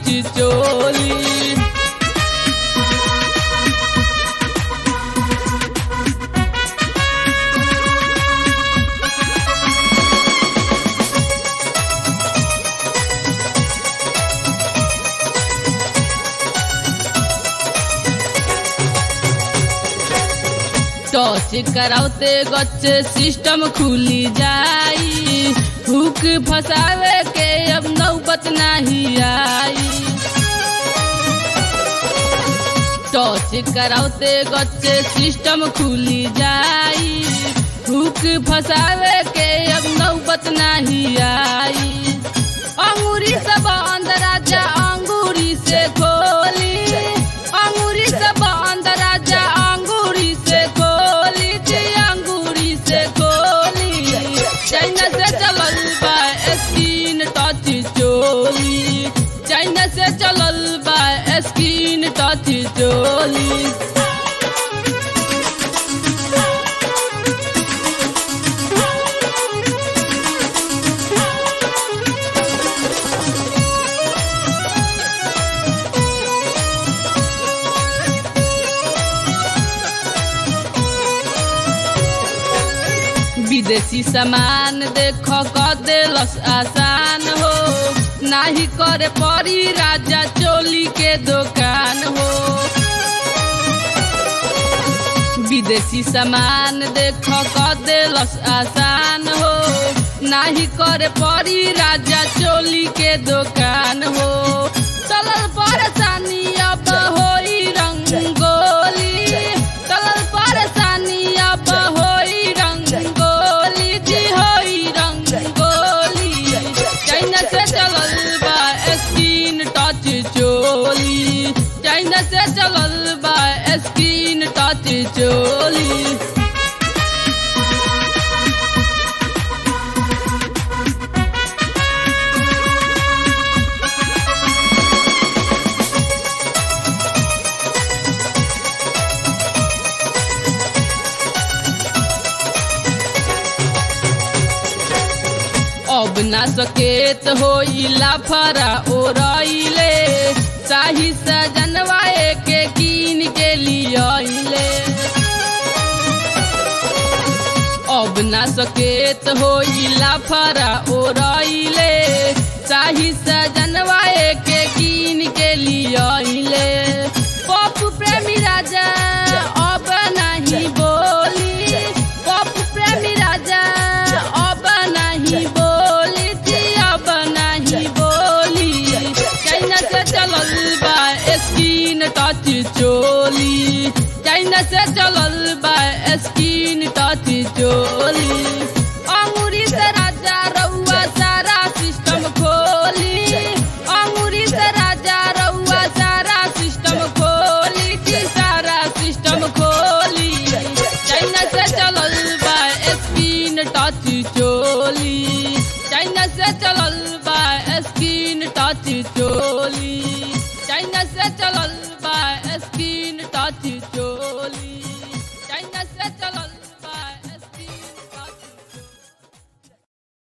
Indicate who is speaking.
Speaker 1: touch चोली toss करावते गच्चे system खुली जाई हुक फसावे के अब नौबत नहीं आई टॉस करावते गच्चे सिस्टम खुली जाई हुक फसावे के अब नौबत नहीं आई अंगूरी से बंद राजा अंगूरी से खोली अंगूरी से बंद राजा अंगूरी से खोली जी अंगूरी से खोली चाइना से चलल बा स्किन टच चोली चाइना से चलल बा स्किन टच चोली विदेशी सामान देख क देलस आसान हो नाही करे परी राजा चोली के दुकान हो विदेशी सामान देख क देलस आसान हो नाही करे परी राजा चोली के दुकान हो चलल परेशानी अब होई रंगोली चलल परेशानी अब होई रंगोली जी होई रंगोली चाइना से चलल बा स्किन टच चोली चाइना से चलल बा स्किन टच चोली अब ना सकेत होइला फरा ओरइले शाही सजनवा के कीन के लियले अब ना सकेत होइला फरा ओरइले शाही सजनवा के कीन के लियले पप प्रेमी राजा अब नहीं बोली पप प्रेमी राजा अब नहीं बोली जी अब नहीं बोली चाइना से चलल बा स्किन टच चोली चाइना से चलल बा स्किन टच चोली